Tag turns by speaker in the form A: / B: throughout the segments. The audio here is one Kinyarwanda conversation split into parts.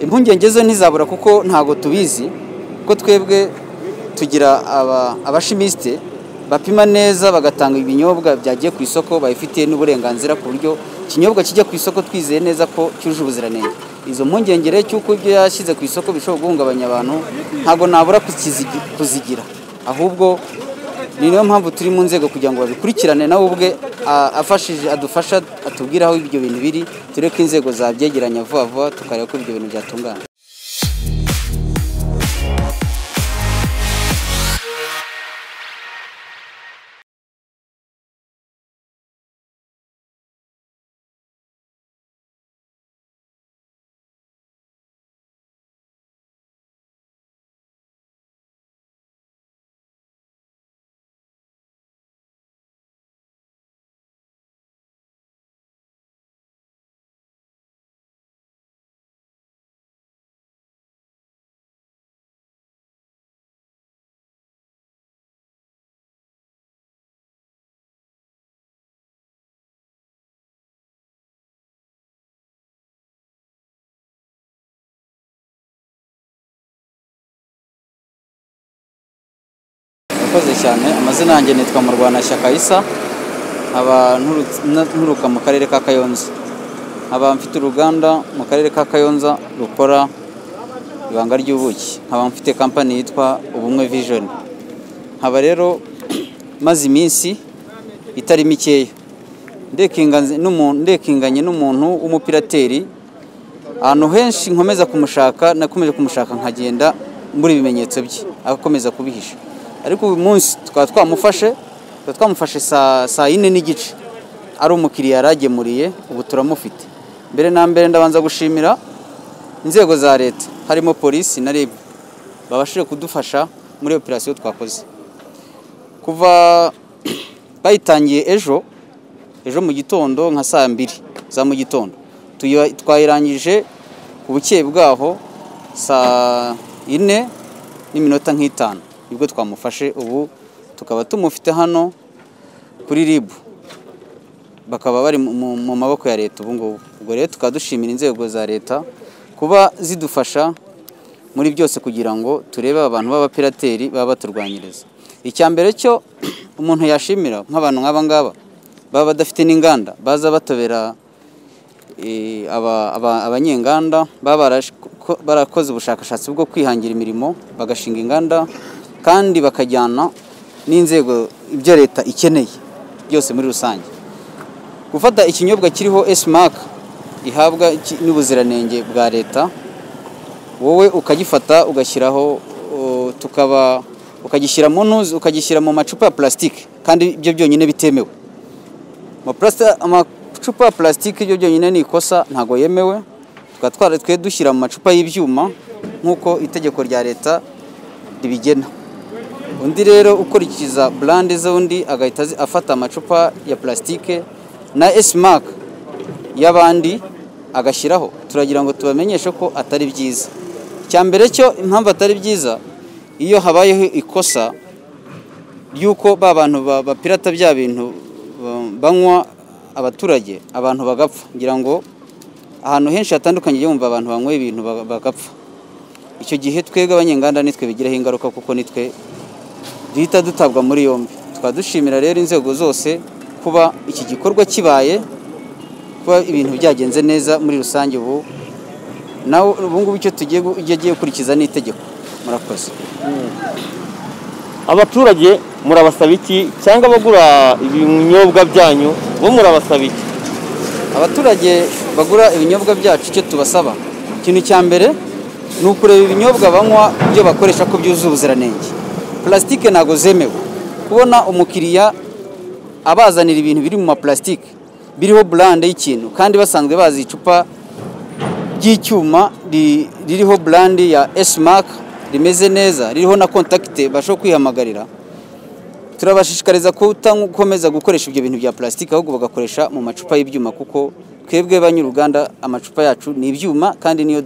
A: impungenge zo ntizabura kuko ntabwo tubizi kuko twebwe tugira abashimisite bapima neza bagatanga ibinyobwa byagiye ku isoko babifitiye n'uburenganzira ku buryo ikinyobwa kijya ku isoko twizeye neza ko cyujuje ubuziranenge izo mpungengere cy'uko ibyo yashyize ku isoko bishobora guhungabanya abantu ntabwo nabura kuzigira ahubwo ni niyo mpamvu turi mu nzego kugira ngo babikurikirane nawe ubwe afashije adufasha atubwire aho ibyo bintu biri tureke inzego zabyegeranya vuba vuba tukareba ko ibyo bintu byatungana murakoze cyane amazina yanjye nitwa murwanashyaka isa nkaba nturuka mu karere ka kayonza nkaba mfite uruganda mu karere ka kayonza rukora ibanga ry'ubuki nkaba mfite kampani yitwa ubumwe vijoni nkaba rero maze iminsi itari mikeya ndekinganye n'umuntu w'umupirateri ahantu henshi nkomeza kumushaka nakomeje kumushaka nkagenda mbura ibimenyetso bye agakomeza kubihisha ariko uyu munsi tukaba twamufashe tukaba twamufashe saa yine n'igice ari umukiriya yaragemuriye ubu turamufite mbere na mbere ndabanza gushimira inzego za leta harimo polisi na rib babashije kudufasha muri operasiyo twakoze kuva bayitangiye ejo ejo mu gitondo nka saa mbiri za mu gitondo twayirangije ku bukeye bwaho saa yine n'iminota nk'itanu nibwo twamufashe ubu tukaba tumufite hano kuri ribu bakaba bari mu maboko ya leta ubu ngubu ubwo rero tukaba dushimira inzego za leta kuba zidufasha muri byose kugira ngo turebe abantu b'abapirateri baba baturwanyiriza icya mbere cyo umuntu yashimira nk'abantu nk'aba ngaba baba badafite n'inganda baza batobera abanyenganda baba barakoze ubushakashatsi bwo kwihangira imirimo bagashinga inganda kandi bakajyana n'inzego ibyo leta ikeneye byose muri rusange gufata ikinyobwa kiriho esimaka gihabwa n'ubuziranenge bwa leta wowe ukagifata ugashyiraho tukaba ukagishyira mu ntuzi ukagishyira mu macupa ya pulasitike kandi ibyo byonyine bitemewe amacupa ya pulasitike ibyo byonyine ni ikosa ntabwo yemewe tukaba twaratwe dushyira mu macupa y'ibyuma nk'uko itegeko rya leta ribigena undi rero ukurikiza burande z'undi agahita afata amacupa ya pulasitike na esimaka y'abandi agashyiraho turagira ngo tubamenyeshe ko atari byiza icya mbere cyo impamvu atari byiza iyo habayeho ikosa ry'uko ba bantu bapirata bya bintu banywa abaturage abantu bagapfa ngira ngo ahantu henshi hatandukanye yumva abantu banyweye ibintu bagapfa icyo gihe twebwe abanyenganda nitwe bigiraho ingaruka kuko nitwe duhita dutabwa muri yombi tukaba dushimira rero inzego zose kuba iki gikorwa kibaye kuba ibintu byagenze neza muri rusange ubu nawe ubu ngubu icyo tugiye agiye gukurikiza ni itegeko murakoze
B: abaturage murabasaba iki cyangwa abagura ibinyobwa byanyu bo murabasaba iki
A: abaturage bagura ibinyobwa byacu icyo tubasaba ikintu cya mbere ni ukureba ibinyobwa banywa ibyo bakoresha ko byuzuye ubuziranenge pulasitike ntabwo zemewe kubona umukiriya abazanira ibintu biri mu mapulasitike biriho burande y'ikintu kandi basanzwe bazi icupa ry'icyuma ririho burande ya esimaka rimeze neza ririho na kontakite bashobora kwihamagarira turabashishikariza gukomeza gukoresha ibyo bintu bya pulasitike ahubwo bagakoresha mu macupa y'ibyuma kuko twebwe banyuruganda amacupa yacu ni ibyuma kandi niyo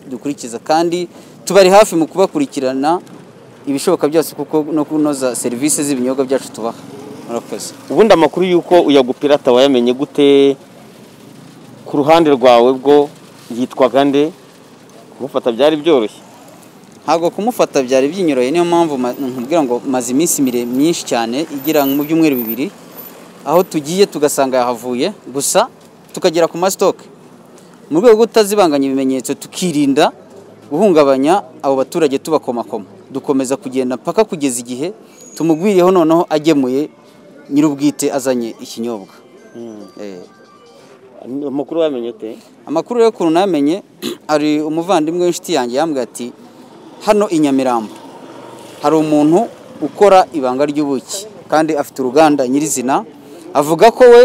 A: dukurikiza kandi tubari hafi mu kubakurikirana ibishoboka byose kuko no kunoza serivisi z'ibinyobwa byacu tubaha murakoze
B: ubundi amakuru y'uko uyagupirata wayamenye gute ku ruhande rwawe bwo yitwaga nde ku kumufata byari byoroshye
A: ntabwo kumufata byari byinyoroye niyo mpamvu ma- nkubwira ngo maze iminsi mire myinshi cyane igira mu byumweru bibiri aho tugiye tugasanga yahavuye gusa tukagera ku masitoke mu rwego rwo kutazibanganya ibimenyetso tukirinda guhungabanya abo baturage tubakomakoma dukomeza kugenda mpaka kugeza igihe tumugwiriyeho noneho agemuye nyir'ubwite azanye ikinyobwa Eh.
B: amakuru wamenye ute
A: amakuru rero ukuntu namenye ari umuvandimwe w'inshuti yanjye yambwiye ati hano i nyamirambo hari umuntu ukora ibanga ry'ubuki kandi afite uruganda nyirizina avuga ko we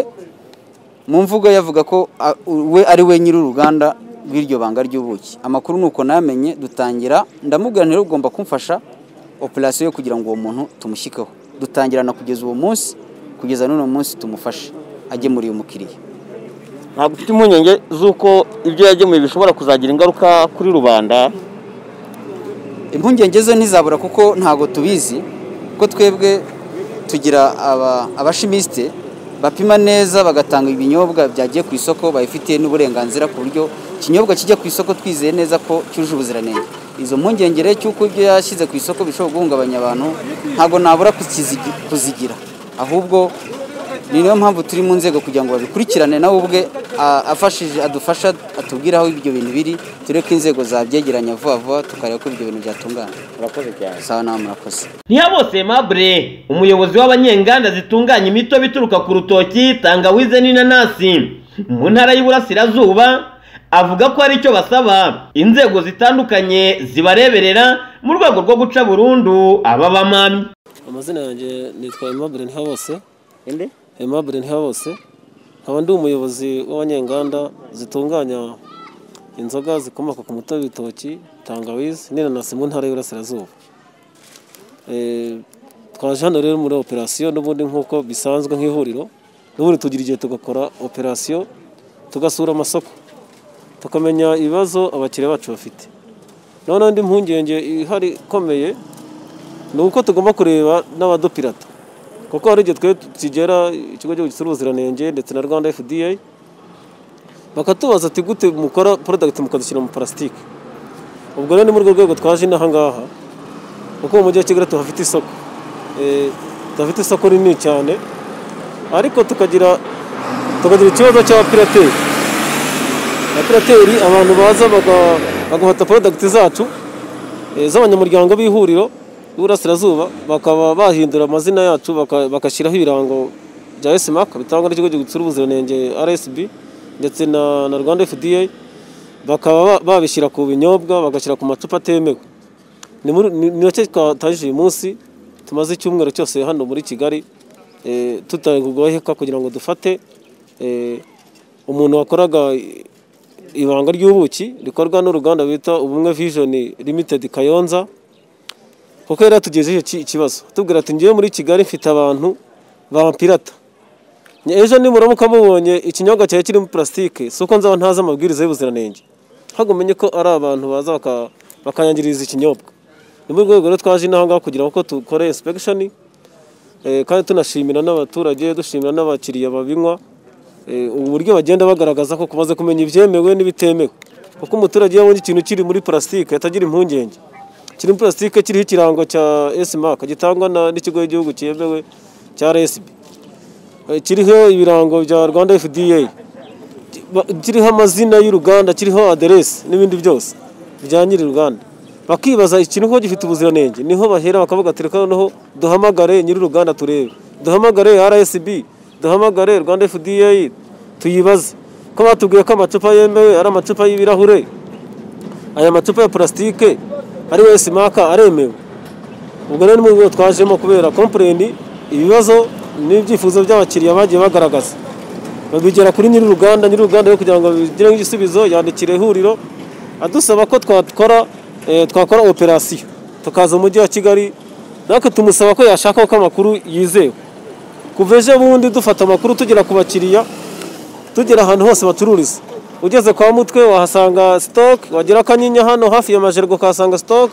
A: mu mvugo ye avuga ko a- we ari we nyiri uruganda rw'iryo banga ry'ubuki amakuru ni uko namenye dutangira ndamubwira rero ugomba kumfasha operasiyo yo kugira ngo uwo muntu tumushyikeho dutangirana kugeza uwo munsi kugeza n'uno munsi tumufashe agemuriye umukiriya
B: ntabwo ufite impungenge z'uko ibyo yagemuye bishobora kuzagira ingaruka kuri rubanda
A: impungenge zo ntizabura kuko ntabwo tubizi ko twebwe tugira aba- abashimisite bapima neza bagatanga ibinyobwa byagiye ku isoko babifitiye n'uburenganzira ku buryo ikinyobwa kijya ku isoko twizeye neza ko cyujuje ubuziranenge izo mpungenge rero cy'uko ibyo yashyize ku isoko bishobora guhungabanya abantu ntabwo nabura kuzigi- kuzigira ahubwo ni niyo mpamvu turi mu nzego kugira ngo babikurikirane nawe ubwe a- afashije adufasha atubwire aho ibyo bintu biri tureke inzego zabyegeranya vuba vuba tukareba ko ibyo bintu byatungana
B: murakoze cyane
A: sawa nawe murakoze
C: Niyabose Mabure umuyobozi w'abanyenganda zitunganya imitobe ituruka ku rutoki tangawize n'inanasi mu ntara y'Iburasirazuba avuga ko hari icyo basaba inzego zitandukanye zibareberera mu rwego rwo guca burundu aba bamamyi
D: amazina yanjye nitwa Aimable Ntihabose
B: ende
D: Aimable Ntihabose nkaba ndi umuyobozi w'abanyenganda zitunganya inzoga zikomoka ku mutobe w'ibitoki tangawizi n'inanasi mu ntara y'Iburasirazuba Eh, twaje hano rero muri operasiyo n'ubundi nk'uko bisanzwe nk'ihuriro n'ubundi tugira igihe tugakora operasiyo tugasura amasoko tukamenya ibibazo abakiriya bacu bafite noneho indi mpungenge ihari ikomeye ni uko tugomba kureba n'abadupirata kuko hari igihe twe tukigera ikigo cy'igihugu gisura ubuziranenge ndetse na rwanda fda bakatubaza ati gute mukora porodagiti mukazishyira mu parasitike ubwo rero ni muri urwo rwego twaje inaha ngaha kuko mu mujyi wa kigali tuhafite isoko Eh, tuhafite isoko rinini cyane ariko tukagira tukagira ikibazo cy'abapirateri abapirateri abantu baza baga- bagafata porodagiti zacu eh, z'abanyamuryango b'ihuriro y'Iburasirazuba bakaba bahindura amazina yacu baka- bagashyiraho ibirango bya SMAC bitangwa n'ikigo gitsura ubuziranenge RSB ndetse na, na Rwanda FDA bakaba ba- babishyira ku binyobwa bagashyira ku macupa atemewe ni muri- ni- ni nacyo twatangije uyu munsi tumaze icyumweru cyose hano muri Kigali eh, tutari kugoheka kugira ngo dufate eh, umuntu wakoraga ibanga ry'ubuki rikorwa n'uruganda bita ubumwe vision limited kayonza kuko yari yatugejeje iki ikibazo tubwira ati ngiye muri kigali mfite abantu bampirata Nye- ejo nimuramuka mubonye ikinyobwa cyari kirimo purasitike si uko nzaba ntazi amabwiriza y'ubuziranenge ahubwo umenye ko ari abantu baza baka- bakanyangiriza ikinyobwa ni muri urwo rwego rero twaje inaha ngaha kugira ngo dukore insipegishoni Eh, kandi tunashimira n'abaturage dushimira n'abakiriya babinywa Eh, ubu buryo bagenda bagaragaza ko kumaze kumenya ibyemewe n'ibitemewe kuko umuturage iyo abonye ikintu kiri muri purasitike atagira impungenge kiri muri purasitike kiriho ikirango cya esimak gitangwa na- n'ikigo y'igihugu cyemewe cya rsb Eh, kiriho ibirango bya rwanda fda ki- ba- kiriho amazina y'uruganda kiriho aderesi n'ibindi byose bya nyiri uruganda bakibaza ikintu ko gifite ubuziranenge niho bahera bakavuga ati reka noneho duhamagare nyiri uruganda turebe duhamagare RSB duhamagare Rwanda FDA tuyibaze ko batubwiye ko amacupa yemewe ari amacupa y'ibirahure aya macupa ya purasitike ari wese maka aremewe ubwo rero ni mu rwego twajemo kubera kompleni ibibazo n'ibyifuzo by'abakiriya bagiye bagaragaza babigera kuri nyiri uruganda nyiri uruganda rero kugira ngo bigireho igisubizo yandikira ihuriro adusaba ko twakora eh, twakora operasiyo tukaza mu mujyi wa kigali natwe tumusaba ko yashaka ko amakuru yizewe kuva ejo bundi dufata amakuru tugera ku bakiriya tugera ahantu hose bacururiza ugeze kwa mutwe wahasanga stock wagera kanyinya hano hafi ya majergo ukahasanga stock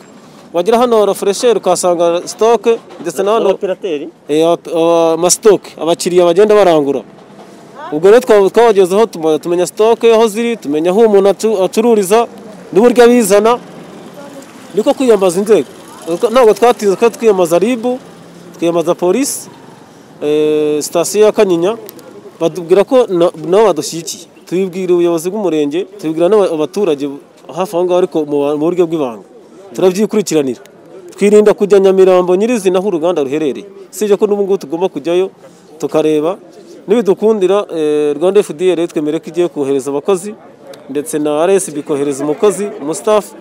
D: wagera hano refresher ukahasanga stock ndetse na hano
B: abapirateri
D: amasitoke abakiriya bagenda barangura ubwo rero twa- twabagezeho tuma- tumenya sitoke aho ziri tumenya aho umuntu acu- acururiza n'uburyo abizana niko kwiyambaza inzego ntabwo twatinze kuko twiyambaza ribu twiyambaza polisi eh, sitasiyo ya kanyinya batubwira ko na- nabo badushyigikiye tubibwira ubuyobozi bw'umurenge tubibwira n'aba- abaturage hafi aho ngaho ariko mu ba- mu buryo bw'ibanga turabyikurikiranira twirinda kujya nyamirambo nyirizina aho uruganda ruherereye usibye ko n'ubu ngubu tugomba kujyayo tukareba nibidukundira eh, rwanda fda twemere ko igiye kohereza abakozi ndetse na rsb kohereza umukozi umustafu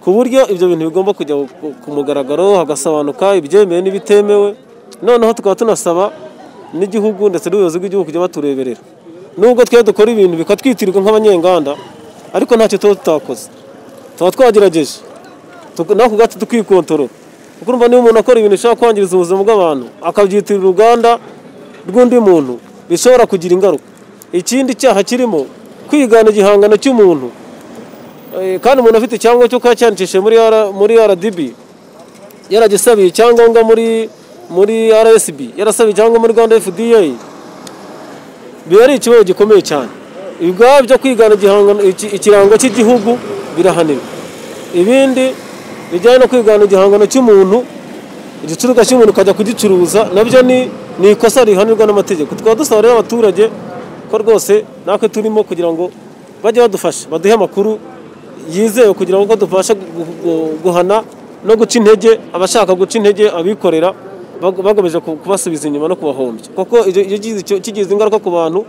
D: ku buryo ibyo bintu bigomba kujya ku- ku mugaragaro hagasobanuka ibyemewe n'ibitemewe noneho tukaba tunasaba n'igihugu ndetse n'ubuyobozi bw'igihugu kujya batureberera nubwo twe dukora ibintu bikatwitirirwa nk'abanyenganda ariko ntacyo tuba tutakoze tuba twagerageje Tuk- natwe ubwacu tukikontorora kuko urumva niba umuntu akora ibintu bishobora kwangiriza ubuzima bw'abantu akabyitirira uruganda rw'undi muntu bishobora kugira ingaruka ikindi cyaha kirimo kwigana igihangano cy'umuntu Eh, kandi umuntu afite icyangombwa cyo kuba cyandikishije muri R- muri RDB yaragisabiye icyangombwa muri muri RSB yarasabiye icyangombwa muri Rwanda FDA biba ari ikibazo gikomeye cyane ibwaba byo kwigana igihangano- iki- ikirango cy'igihugu birahanirwa ibindi bijyanye no kwigana igihangano cy'umuntu igicuruzwa cy'umuntu ukajya kugicuruza nabyo ni ni ikosa rihanirwa n'amategeko tukaba dusaba rero abaturage ko rwose natwe turimo kugira ngo bajye badufasha baduhe amakuru yizewe kugira ngo tubashe gu- gu- guhana no guca intege abashaka guca intege abikorera bag- bagamije ku- kubasubiza inyuma no kubahombya kuko iyo iyo gize icyo- kigize ingaruka ku bantu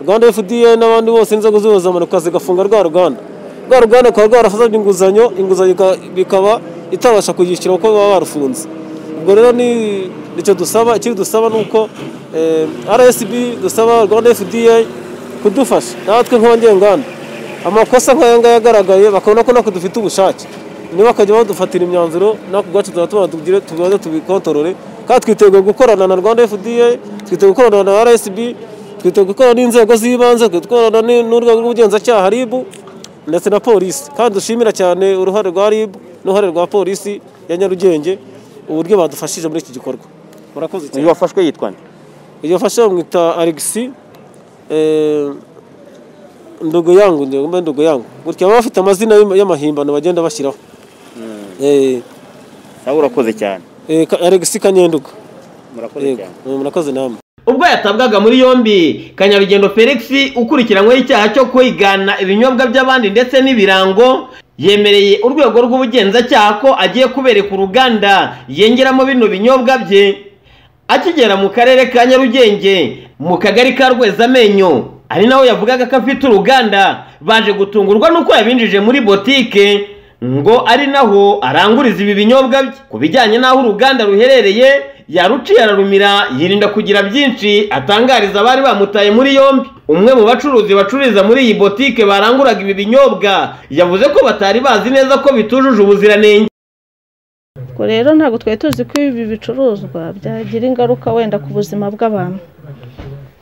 D: rwanda fda n'abandi bose inzego z'ubuzima zigafunga rwa ruganda rwa ruganda rukaba rwarafasabye inguzanyo inguzanyo ika- bikaba itabasha kuyishyura kuko baba barufunze ubwo rero ni icyo dusaba ikindi dusaba ni uko eh, rsb dusaba rwanda fda kudufasha natwe nk'abanyenganda amakosa nk'aya ngaya agaragaye bakabona ko natwe dufite ubushake niba bakajya badufatira imyanzuro natwe ubwacu tuzaba tubabwire tubaze tubikotorore kandi twiteguye gukorana na rwanda fda twiteguye gukorana na rsb twiteguye gukorana n'inzego z'ibanze twiteguye gukorana n- n'urwego rw'ubugenzacyaha ribu ndetse na polisi kandi dushimira cyane uruhare rwa RIB n'uruhare rwa polisi ya Nyarugenge uburyo badufashije muri iki gikorwa murakoze
B: uyu
D: cyane
B: wafashwe yitwa nde
D: iyo bafashe bamwita Alexi eh, ndugu yangu ndugu mbe ndugu yangu gutya baba bafite amazina y'ama- y'amahimbano bagenda bashyiraho eh,
B: nawe urakoze cyane
D: eh, Ka- Alexi Kanyenduka
B: murakoze
D: yego
B: cyane
D: murakoze namwe
C: ubwo yatabwaga muri yombi kanyabigendo felix ukurikiranyweho icyaha cyo kwigana ibinyobwa by'abandi ndetse n'ibirango yemereye urwego rw'ubugenzacyaha ko agiye kubereka uruganda yengeramo bino binyobwa bye akigera mu karere ka nyarugenge mu kagari ka rwezamenyo ari naho yavugaga ko afite uruganda baje gutungurwa n'uko yabinjije muri botike ngo ari naho aranguriza ibi binyobwa bye ku bijyanye n'aho uruganda ruherereye yaruciye ararumira yirinda kugira byinshi atangariza abari bamutaye muri yombi umwe mu bacuruzi bacururiza muri iyi botike baranguraga ibi binyobwa yavuze ko batari bazi neza ko bitujuje ubuziranenge
E: ubwo rero ntabwo twari tuzi ko ibi bicuruzwa byagira ingaruka wenda ku buzima bw'abantu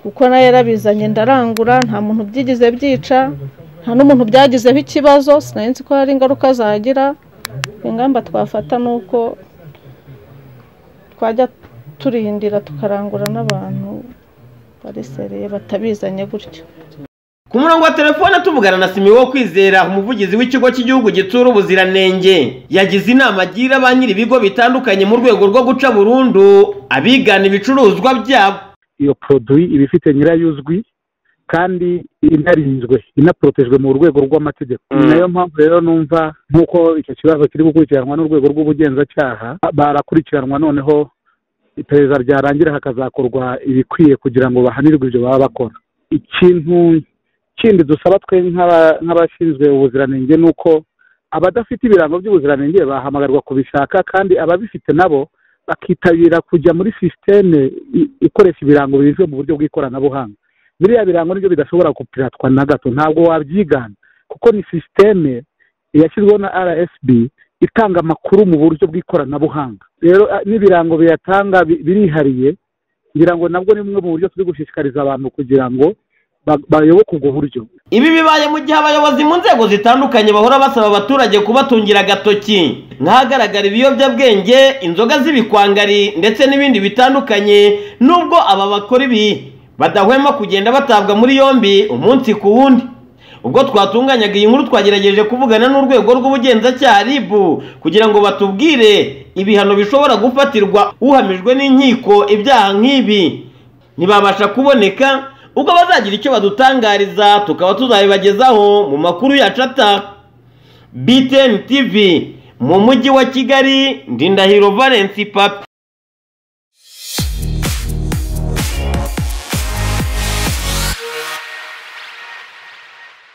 E: kuko nayo yarabizanye ndarangura nta muntu byigize byica nta n'umuntu byagizeho ikibazo sinari nzi ko hari ingaruka zagira ingamba twafata ni uko twajya turindira tukarangura n'abantu bari seriye batabizanye gutyo
C: ku murongo wa telefone tuvugana na simi wo kwizera umuvugizi w'ikigo cy'igihugu gitsura ubuziranenge yagize inama agira ba nyiri ibigo bitandukanye mu rwego rwo guca burundu abigana ibicuruzwa byabo
F: iyo poroduwi iba ifite nyirayo uzwi kandi inarinzwe inaporotejwe mu rwego rw'amategeko ni nayo mpamvu rero numva nk'uko icyo kibazo kiri gukurikiranwa n'urwego rw'ubugenzacyaha barakurikiranwa noneho iperereza ryarangira hakazakorwa ibikwiye kugira ngo bahanirwe ibyo baba bakora ikintu kindi dusaba twe nk'aba- nk'abashinzwe ubuziranenge ni uko abadafite ibirango by'ubuziranenge bahamagarwa kubishaka kandi ababifite nabo bakitabira kujya muri sisiteme i- ikoresha ibirango bizwe mu buryo bw'ikoranabuhanga biriya birango nibyo bidashobora gupiratwa na gato ntabwo wabyigana kuko ni sisiteme yashyizweho na rsb itanga amakuru mu buryo bw'ikoranabuhanga rero a, n'ibirango biyatanga bi- birihariye ngira ngo nabwo ni bumwe mu buryo turi gushishikariza abantu kugira ngo ba- bayoboke ubwo buryo
C: ibi bibaye mu gihe abayobozi mu nzego zitandukanye bahora basaba abaturage kubatungira agatoki nk'ahagaragara ibiyobyabwenge inzoga z'ibikwangari ndetse n'ibindi bitandukanye nubwo aba bakora ibi badahwema kugenda batabwa muri yombi umunsi ku wundi ubwo twatunganyaga iyi nkuru twagerageje kuvugana n'urwego rw'ubugenzacyaha RIB kugira ngo batubwire ibihano bishobora gufatirwa uhamijwe n'inkiko ibyaha nk'ibi ntibabasha kuboneka ubwo bazagira icyo badutangariza tukaba tuzabibagezaho mu makuru yacu ataha BTN TV mu mujyi wa Kigali Ndindahiro Valence Papi